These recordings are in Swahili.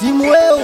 timu weu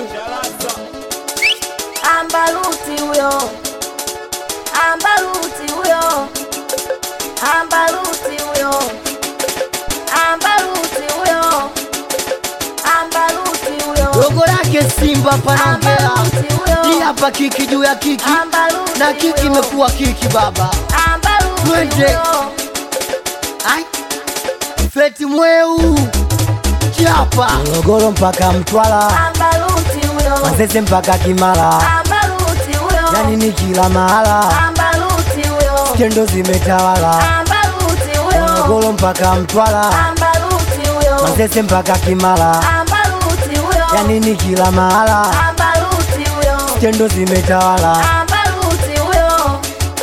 Ambaruti huyo, Ambaruti huyo, Ambaruti huyo, Ambaruti huyo, Ambaruti huyo, dogo lake Simba panaongea Ambaruti huyo, hii hapa kiki juu ya kiki Ambaruti na kiki huyo, imekuwa kiki baba Ambaruti Twende. huyo, Ai. Feti mweu chapa Morogoro mpaka Mtwara Ambaruti huyo, Masese mpaka Kimara Ambaruti huyo, yani ni kila mahala Ambaruti huyo, skendo zimetawala Ambaruti huyo, Morogoro mpaka Mtwara Ambaruti huyo, Masese mpaka Kimara Ambaruti huyo, yani ni kila mahala Ambaruti huyo, skendo zimetawala Ambaruti huyo,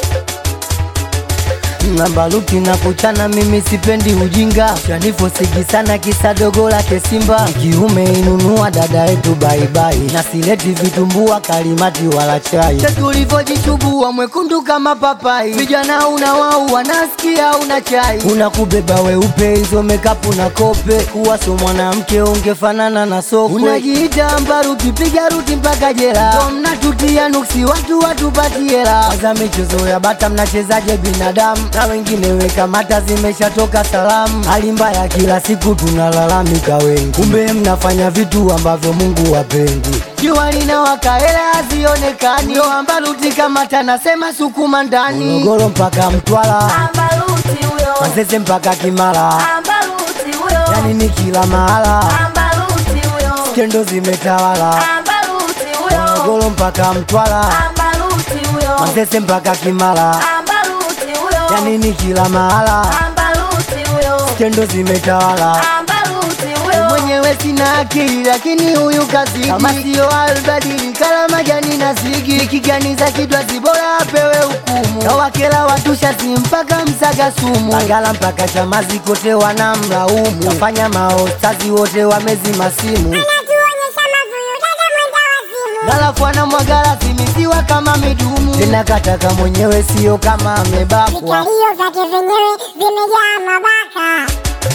Mbaluti na kuchana, mimi sipendi ujinga, shanifosigi sana kisa dogo lake Simba. Kiume inunua dada yetu baibai, na sileti vitumbua kalimati wala chai. Tulivyojichubua mwekundu kama papai, vijana una wau wanasikia una chai, unakubeba weupe hizo mekapu na kope, kuwa so mwanamke ungefanana na sokwe. Unajiita Mbaruti, piga ruti mpaka jela, ndo mnatutia nuksi watu watupatie hela. Kwanza michezo ya bata mnachezaje binadamu, na wengine weka mata zimeshatoka salamu. Hali mbaya kila siku tunalalamika wengi, kumbe mnafanya vitu ambavyo Mungu wapendi. Jua linawaka hela hazionekani, ndo Ambaruti kama tanasema sukuma ndani. Morogoro mpaka Mtwara, Ambaruti huyo, Masese mpaka Kimara, Ambaruti huyo, yani ni kila mahala, Ambaruti huyo, skendo zimetawala. Ambaruti huyo, Morogoro mpaka Mtwara, Ambaruti huyo, Masese mpaka Kimara, Ambaruti huyo, yani ni kila mahala, Ambaruti huyo, skendo zimetawala. Ambaruti huyo, Mwenyewe sina akili lakini huyu kazidi, kama sio albadili kala majani na zigi, kiganiza kidwa zibora apewe hukumu, kawakela watu shati mpaka msaga sumu, Bagala mpaka Chamazi kote wanamlaumu, wafanya maostazi wote wamezima simu Anatuonyesha mavuyu dada mwenda wazimu. Galafu anamwagala zimitiwa kama midumu, tena kataka mwenyewe sio kama amebakwa. Vikalio vyake vyenyewe vimejaa mabaka.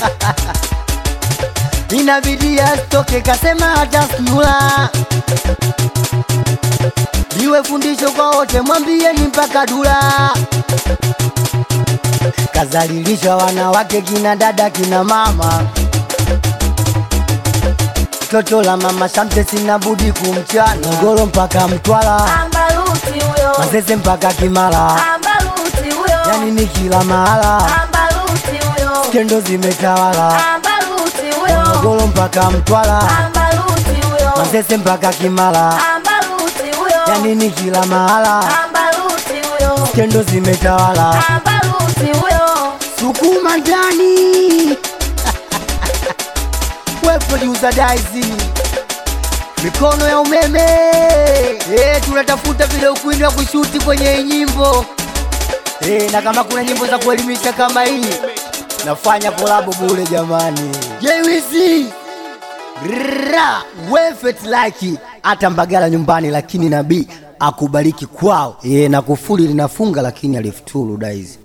inabidi asitoke, kasema hata snula liwe fundisho kwa wote, mwambieni mpaka dula. Kazalilisha wanawake kina dada kina mama, toto la mama Shamte sina budi kumchana, Morogoro mpaka Mtwara, Ambaruti huyo, Masese mpaka Kimara, Ambaruti huyo, yani ni kila mahala, Ambaruti huyo, skendo zimetawala, Ambaruti huyo, Morogoro mpaka Mtwara, Ambaruti huyo, Masese mpaka Kimara, Ambaruti huyo, yani ni kila mahala, Ambaruti huyo, skendo zimetawala. Ambaruti huyo, Sukuma ndani we producer Daisy, mikono ya umeme eh, tunatafuta video queen wa kushuti kwenye hii nyimbo eh, na kama kuna nyimbo za kuelimisha kama hii nafanya kolabo bure jamani. JWC ra wefet like hata Mbagala nyumbani, lakini nabii akubariki kwao eh, na kufuli linafunga lakini alifuturu Daisy